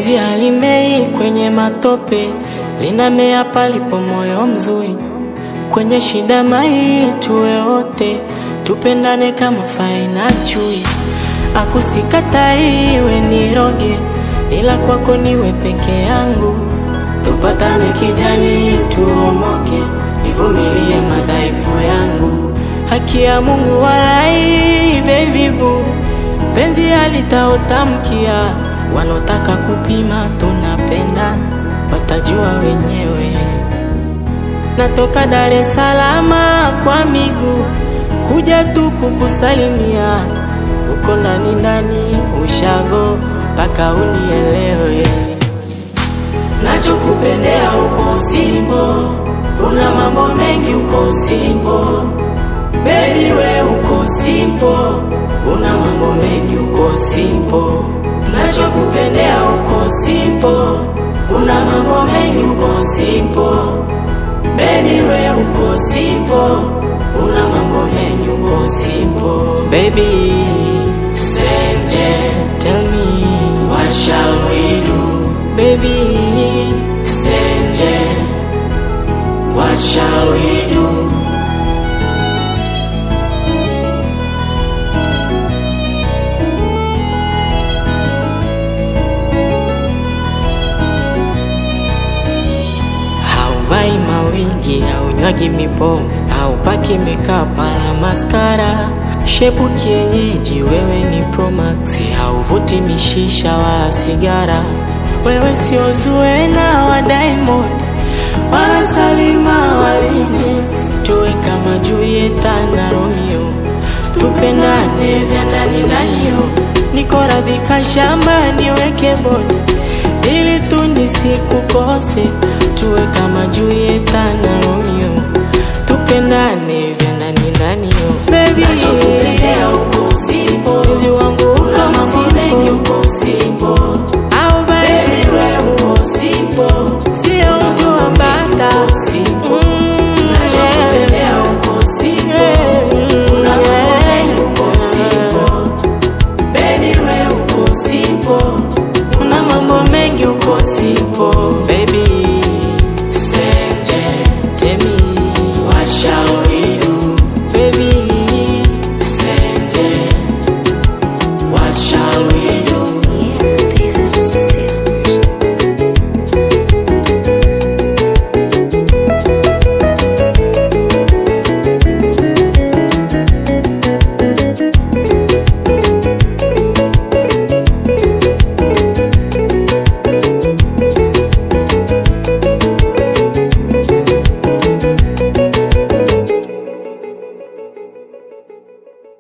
Penzi halimei kwenye matope, linamea palipo moyo mzuri. Kwenye shida mai tuwe wote, tupendane kama fai na chui. Akusikatai iwe niroge, ila kwako niwe peke yangu. Tupatane kijani, tuomoke, nivumilie madhaifu yangu. Haki ya Mungu walai, baby boo, penzi halitaotamkia. Wanaotaka kupima tunapenda, watajua wenyewe. Natoka Dar es Salaam kwa miguu kuja tu kukusalimia, uko ndani ndani ushago mpaka unielewe. Nachokupendea uko Simbo, una mambo mengi uko Simbo, baby we uko Simbo, una mambo mengi uko Simbo. Nachokupendea uko Simbo, una mambo mengi uko Simbo, baby we uko Simbo, una mambo mengi uko Simbo. Baby Senje, tell me what shall we do? Baby Senje, what shall we do? Hauvai mawingi, haunywagi mipombe, haupaki makeup wala maskara. Shepu kienyeji, wewe ni Promax, hauvuti mishisha wala sigara. Wewe sio Zuena wa Diamond wala Salima waline, tuwe kama Julieta na Romeo, tupendane vya ndani ndani yo. Niko radhi shamba niweke bodi ili tu nisikukose, tuwe kama Julieta na